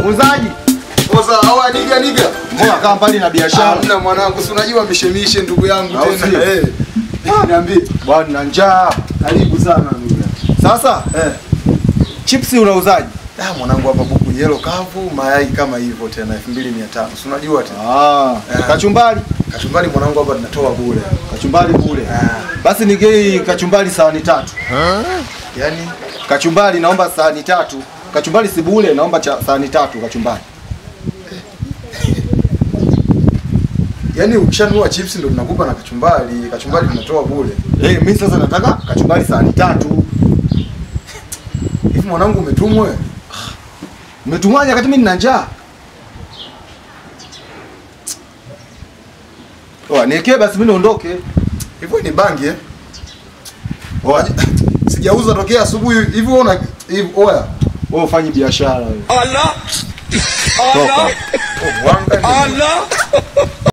Muuzaji. Poza au aniga niga. Mbona kaa mbali na biashara? Hamna mwanangu, si unajua mishemishe ndugu yangu Au tena. sio? Eh. Niambie. Bwana na njaa. Karibu sana ndugu yangu. Sasa Eh. chipsi unauzaji? Ah, mwanangu hapa buku yellow kavu, mayai kama hivyo tena 2500. Si unajua tena. Ah, Eh. kachumbari. Kachumbari mwanangu hapa tunatoa bure. Kachumbari bure. Ah. Basi nigei kachumbari sahani tatu. Yaani Kachumbari naomba sahani tatu. Kachumbari si bure, naomba cha sahani tatu kachumbari. yaani ukishanunua chips ndo tunakupa na kachumbari. Kachumbari tunatoa bure. Eh, mimi sasa nataka kachumbari sahani tatu. Hivi mwanangu umetumwa? Umetumwaje wakati mimi nina njaa? Oa, niekee basi mimi niondoke. Hivyo ni bangi eh? Oa, Sijauza tokea asubuhi. Hivi wewe una hivi oya. wewe ufanye biashara wewe. Allah! Toka. Allah! Oh, wanga ni- Allah!